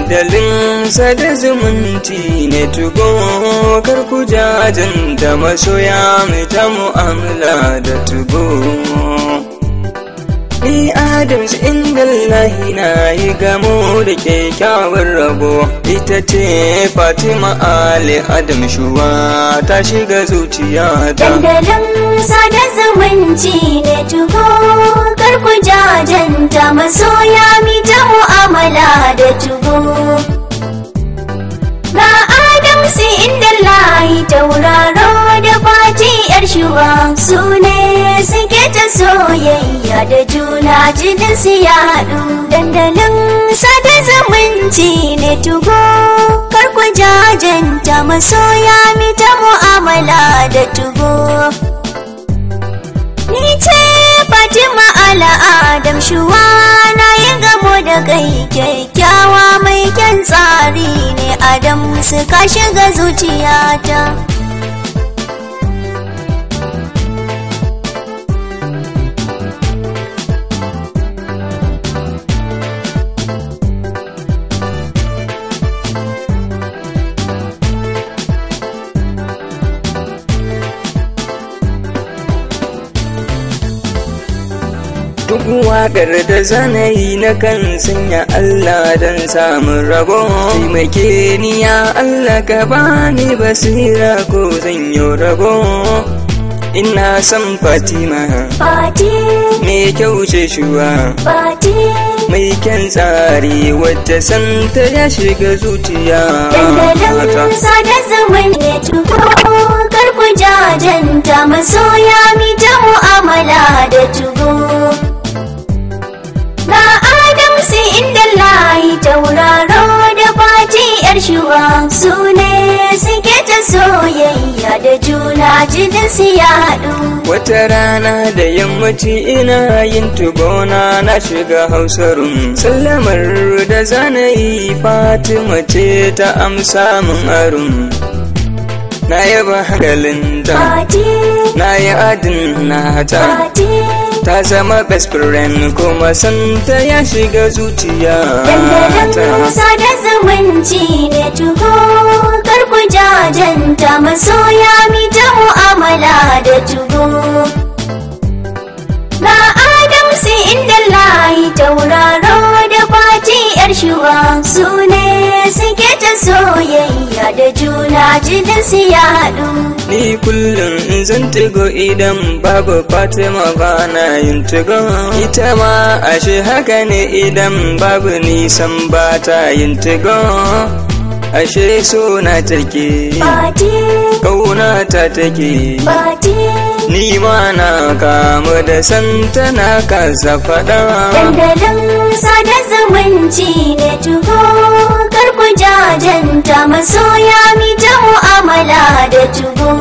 dandalin sada zumunci ne tugo kar ku jajanta masoya mai ta mu'amala da tugo Ni Adams inda Allahi na yi gamo da kyakkyawar rabo ita ce Fatima Ali Adam Shuwa ta shiga zuciya ta. Dandalin sada zumunci ne tugo karku jajanta masoya mi ta mu'amala da tugo. Ga Adamsi inda layi tauraro da fati yar shuwa su ne suke ta soyayya da juna jinin su ya haɗu. Dandalin sada zumunci ne tugo karku jajanta masoya mi ta mu'amala da tugo. Ni ce Fatima Ala Adam Shuwa na yi gamo da kai kyakkyawa mai kyan tsari ne Adam suka shiga zuciyata. Duk waƙar da zanayi na kan sanya Allah don samun rabo. Taimake ni ya Allah ka bani basira ko zan yi rabo. Ina son Fatima Fati, mai kyau ce shuwa. Fati, Mai kyan tsari wacce santa ya shiga zuciya. dandalin sada zumun ne tuko karku jajanta masoya mi ta mu'amala da tugo. Ga Adamsi inda layi tauraro da fati yar shuwa su ne suke ta soyayya da juna jinin su ya haɗu. Wata rana da yammaci ina yin tugona na shiga hausarun sallamar da zanayi Fatima ce ta amsa min arun. Na yaba hankalin ta, Fati, na yi adin na ta, Fati, ta zama best friend kuma santa ya shiga zuciya dandalin ta. sada zumunci ne tuho karku jajanta masoya mi ta mu'amala da tuho. Ga Adamsi inda layi tauraro da fati yar shuwa su ne suke ta soyayya da juna jinin su ya haɗu. Ni kullum in zan tigo idan babu Fatima ba na yin tigo. Ita ma ashe haka ne idan babu nisan ba ta yin tigo. Ashe so na take, Fati, kauna ta take. fati, Ni ma na kamu da santa na kasa faɗa. dandalin sada zumunci ne tuho karku jajanta masoya mi ta mu'amala da tuho.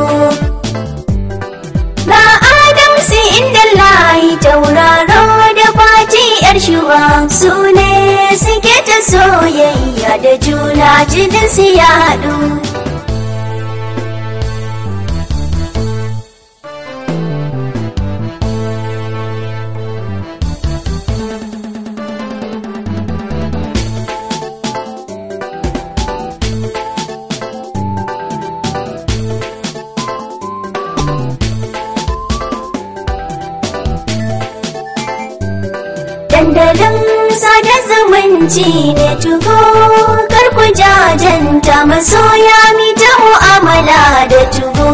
Ga Adamsi inda layi tauraro da fati yar shuwa su ne suke ta soyayya da juna jinin su ya haɗu. Dandalin sada zumunci ne tuho karku jajanta masoya mi ta mu'amala da tuho.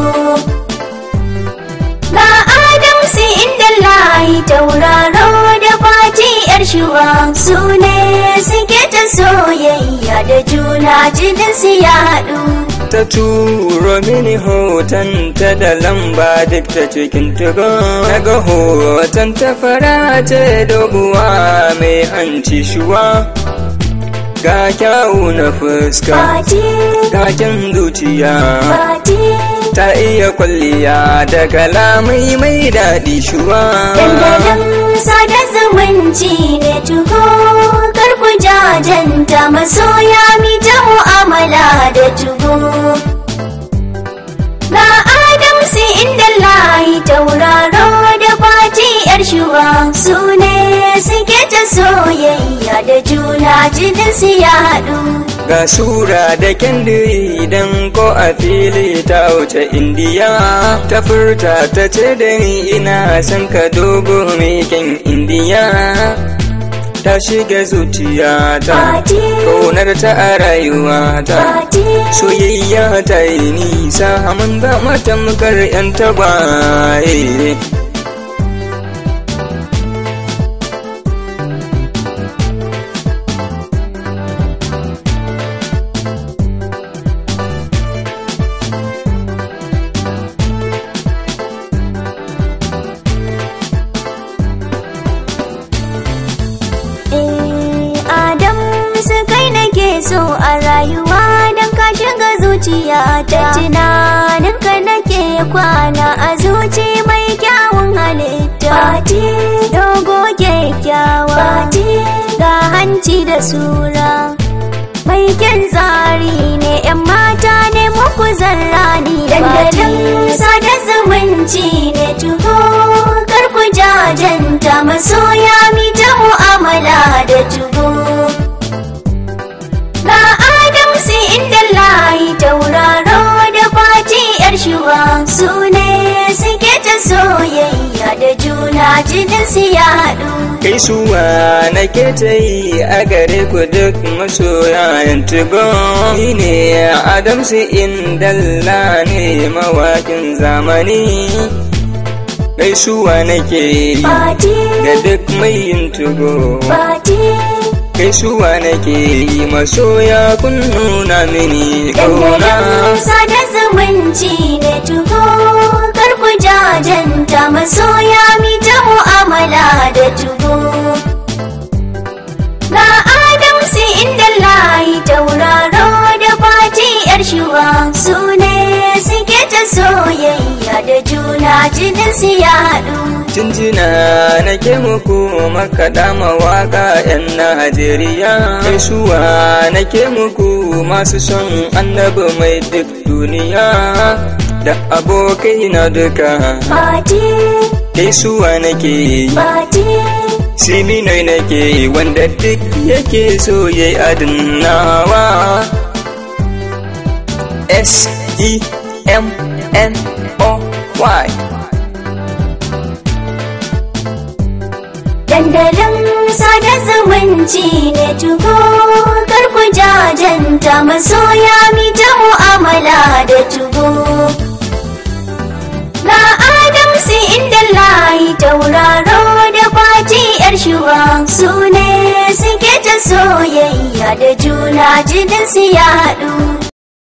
Ga Adamsi inda layi tauraro da fati yar shuwa su ne suke ta soyayya da juna jinin su ya haɗu. Ta turo mini hoton ta da lamba duk ta cikin tugo. Daga hoton ta fara ce doguwa mai hanci shuwa. Ga kyawu na fuska, Fati, ga kyan zuciya. fati, Ta iya kwalliya da kalamai mai daɗi shuwa. dandalin sada zumunci ne tuho karku jajanta masoya mi ta mu'amala da tuho. Ga Adamsi inda layi tauraro da fati yar shuwa su ne suke ta soyayya soyayya da juna jinin su ya haɗu ga sura da kendiri idan ko a fili ta wuce indiya ta furta ta ce da ni ina son ka dogo mai kyan indiya ta shiga zuciyata Fati. ƙaunar ta a rayuwata Fati. soyayya ta yi nisa mun ba matamkar 'yan tagwaye Eh, Adam su kai nake so a rayuwa don ka shiga zuciya ta tunanin ka nake kwana a zuci mai kyawun halitta Fati dogo kyakkyawa Fati ga hanci da sura mai kyan tsari ne yan mata ne muku zarrani dandalin sada zumunci ne tuho kar ku jajanta masoya mi ta mu'amala da tuho ga adam sai inda layi tauraro da fati yar shuwa su ne suke ta soyayya da juna jinin su ya haɗu kai suwa nake ta yi a gare ku duk masoyan tugo ni ne adamsu indalla ne mawakin zamani gaisuwa nake yi fati ga duk mai yin tugo fati gaisuwa nake yi masoya kun nuna mini kauna Dandalin sada zumunci ne tuho kar ku jajanta masoya mi ta mu'amala da tuho. Ga Adam sai inda layi tauraro da fati yar shuwa su ne suke ta soyayya da juna jinin su ya haɗu. Jinjina nake muku makaɗa mawaƙa 'yan Najeriya. Gaisuwa nake muku masu son annabi mai duk duniya. Da abokai na duka Fati, gaisuwa nake yi. fati, Siminoi nake yi wanda duk yake so ya yi adinawa. S E M N O Y. Dandalin sada zumunci ne tuho kar ku jajanta masoya mi ta mu'amala da tuho. Ga Adam sai inda layi tauraro da fati yar shuwa su ne suke ta soyayya da juna jinin su ya haɗu.